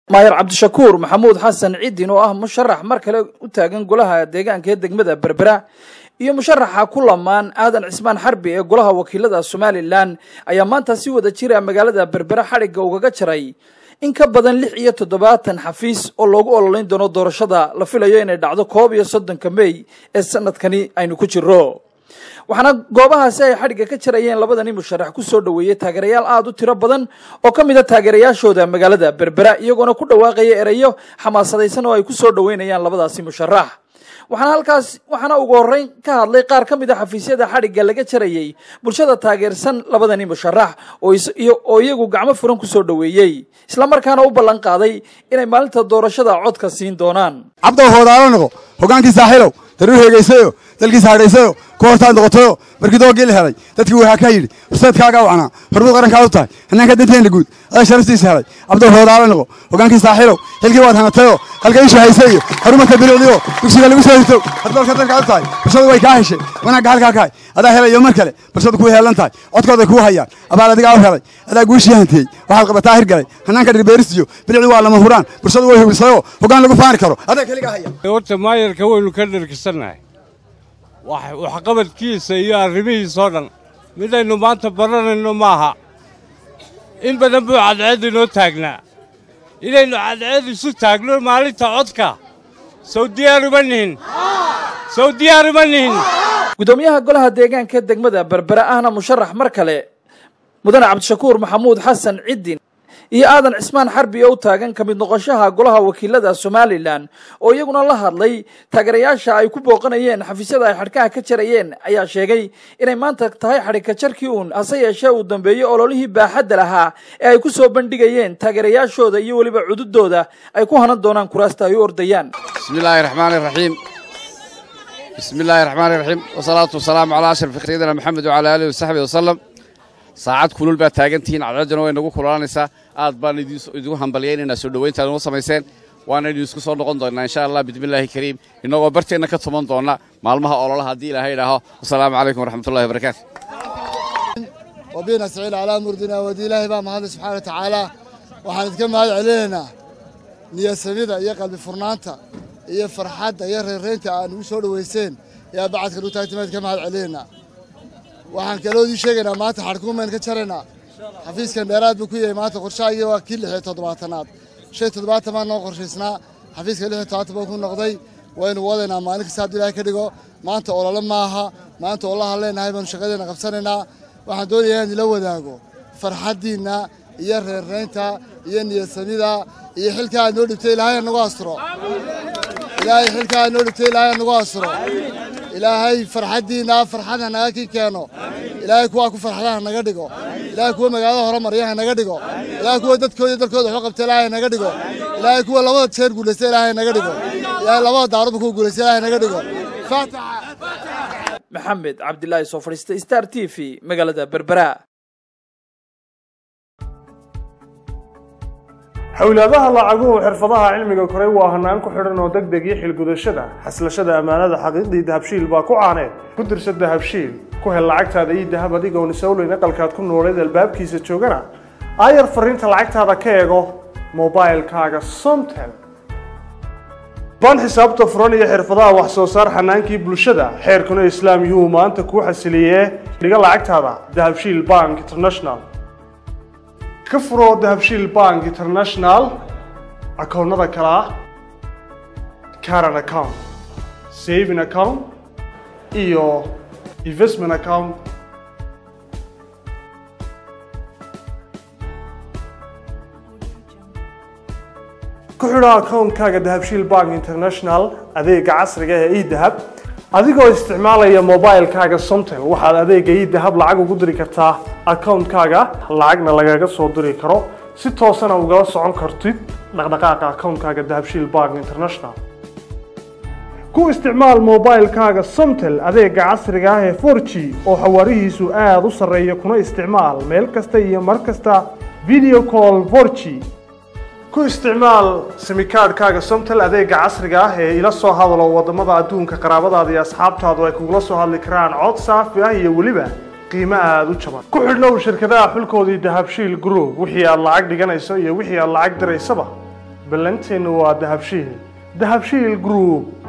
maayar cabdishakuur maxamuud xasan ciddin oo ah musharax mar kale u taagan golaha deegaanka ee degmada berbera iyo musharaxa ku lamaan aadan cismaan xarbi ee golaha wakiilada somalilan ayaa maanta si wada jira magaalada berbera xadhigga ugaga jaray in ka badan lix iyo toddobaatan xafiis oo loogu ololeyn doono doorashada la filayo inay dhacdo koob iyo soddonka mey ee sanadkani aynu ku jiro waxaana goobahaasi ay xadhigga ka jarayeen labadani musharax ku soo dhoweeyey taageerayaal aada u tiro badan oo ka mid a taageerayaashooda magaalada berbera iyagoona ku dhawaaqaya erayo xamaasadaysan oo ay ku soo dhoweynayaan labadaasi musharax waxaana halkaas waxaana ugu horreyn ka hadlay qaar ka mid a xafiisyada xadhigga laga jarayey bulshada taageersan labadani musharax oo iyagu gacmo furan ku soo dhoweeyey islamarkaana u ballan qaaday inay maalinta doorashada codka siin doonaan cabdow hoodaalo noqo hogaankii saaxiilow daruu heegaysayo dalkiisa hadhaysayo ku hortaad noqotayo markii doogii la helay dadkii waxaa kaa yidhi horseedkaagaa wacnaa hormuud qarankaa u tahay hannaanka danteena guud adaa sharaftiisa helay cabdow hoodaalo noqo hogaankii saaxiilow xilkii waad hanatayo halka isha haysa iyo horumarka bilicdiyo dugsiga lagu soo hirto haddoolka dalkaa u tahay bulshadu way kaa heshay wanaagga halkaa kahay adaa helayo mar kale bulshadu kuu heelan tahay codkooday kuu hayaan abaal adigaa u helay adaa guushii hantiyey waxaad qabataa hirgalay hannaanka dhirbeeristiyo bilicdi waa lama huraan bulshadu way hugisayoo hoggaan lagu faani karo adaa keligaa haya horta maayarka waynu ka dharkisannahay waxqabadkiisa iyo arrimihiisoo dhan midaynu maanta baranayno maaha in badan buu cadceed inoo taagnaa inaynu cadceed isu taagno maalinta codka sow diyaaruma nihin sow diyaaruma nihin guddoomiyaha golaha deegaanka degmada berbera ahna musharax mar kale mudane cabdishakuur maxamuud xasan ciddin iyo aadan cismaan xarbi oo u taagan ka mid noqoshaha golaha wakiilada somalilan oo iyaguna la hadlay taageerayaasha ay ku booqanayeen xafiisyada ay xadhkaha ka jarayeen ayaa sheegay inay maanta tahay xadhigka jarkii uun hase yeeshee uu dambeeyey ololihii baaxadda lahaa ee ay ku soo bandhigayeen taageerayaashooda iyo weliba cududooda ay ku hanan doonaan kuraasta ay u ordayaan bismillaahi raxmaani raxiim bismi illaahi raxmaani raxiim wasalaatu wasalaamu calaa ashraf sayidina maxamed wacalaa aalihi wasaxbihi wasalam saacad kulul baad taagantihiin cadceedduna way nagu kululaanaysaa aad baan idigu hambalyaynaynaa soo dhowayntaad noo samayseen waana idin isku soo noqon doonnaa insha allah bismillaahi kariim innagoo barteenna ka tuman doonna maalmaha ololaha haddii ilaahay idhaaho wasalaamu calaykum waraxmatullahi wabarakaatu wabiina saciil calaa murdina wadi ilaahay baa mahadle subxana wa tacaala waxaan idinka mahad celinaynaa niyasamida iyo qalbi furnaanta iyo farxadda iyo reerraynta aad nugu soo dhowayseen yaa bacadka nugu taagtima idinka mahad celinaynaa waxaan kaloo idin sheegaynaa maanta xadhkuumayn ka jaraynaa xafiiskan dheeraad buu ku yahay maanta qorshahaygii waa kii lix iyo toddobaatanaad shan iyo toddobaatan baan noo qorshaysnaa xafiiska lix iyo toddobaatan baan ku noqday waynu wadaynaa maalin kasta hadduu ilaahay ka dhigo maanta olole maaha maanta olahaan leenahay baanu shaqadeena qabsanaynaa waxaan doonayaa inaan ila wadaago farxaddiinna iyo reerraynta iyo niyadsamida iyo xilkaa aad noo dhibtay ilaahay nagu asturo ilaahay xilkaa aad noo dhibtay ilaahay nagu asturo ilaahay farxaddiinna farxadha naga kii keeno ilaahay kuwaa ku farxadaha naga dhigo ilaahay kuwa magaalada horumaryaha naga dhigo ilaahay kuwa dadkooda dalkooda waxu qabta ilaahay naga dhigo ilaahay kuwa labada jeer guulaysta ilaahay naga dhigo ilaahay labada daaruba kuwa guulaysta ilaahay naga dhigo faataxa maxamed cabdilaahi soo fadhiista star t v magaalada berbera xowlaadaha lacaguhu xirfadaha cilmiga koray waa hanaan ku xidhan oo deg deg iyo xilgudashada xaslashada ammaanada xaqiiqdii dahabshiil baa ku caaneed ku dirsa dahabshiil ku hel lacagtaada iyo dahab adigoon isowleyn aqalkaad ku nooleed albaabkiisa joogana aayar fariinta lacagtaada ka eego mobailkaaga somtel baan xisaabta furan iyo xirfadaha wax soo saar xanaankii bulshada xeerkuna islaam yuhuu maanta kuu xasiliyee dhiga lacagtaada dahabshiil bank international ka furo dahabshiil bank international akoonnada kale ah caran account saving account iyo investment account ku xidho akoonkaaga dahabshiil bank international adeega casriga ee edahab adigoo isticmaalaya mobilkaaga somtel waxaad adeega idahab lacag ugu diri kartaa akoonkaaga lacagna lagaga soo diri karo si toosana ugala socon kartid dhaqdhaqaaqa akoonkaaga dahabshiil bank international ku isticmaal mobilkaaga somtel adeega casriga ah ee 4g oo xawaarihiisu aada u sarreeya kuna isticmaal meel kasta iyo mar kasta video call 4g ku isticmaal simikaadhkaaga somtel adeega casriga ah ee ila soo hadalo wadamada adduunka qaraabadaada iyo asxaabtaadu ay kugula soo hadli karaan cod saafi ah iyo weliba qiimo aada u jaban ku xidhnow shirkadaha xulkoodii dahabshiil group wixii aad lacag dhiganayso iyo wixii aad lacag diraysaba ballanteennu waa dahabshiil dahabshiil group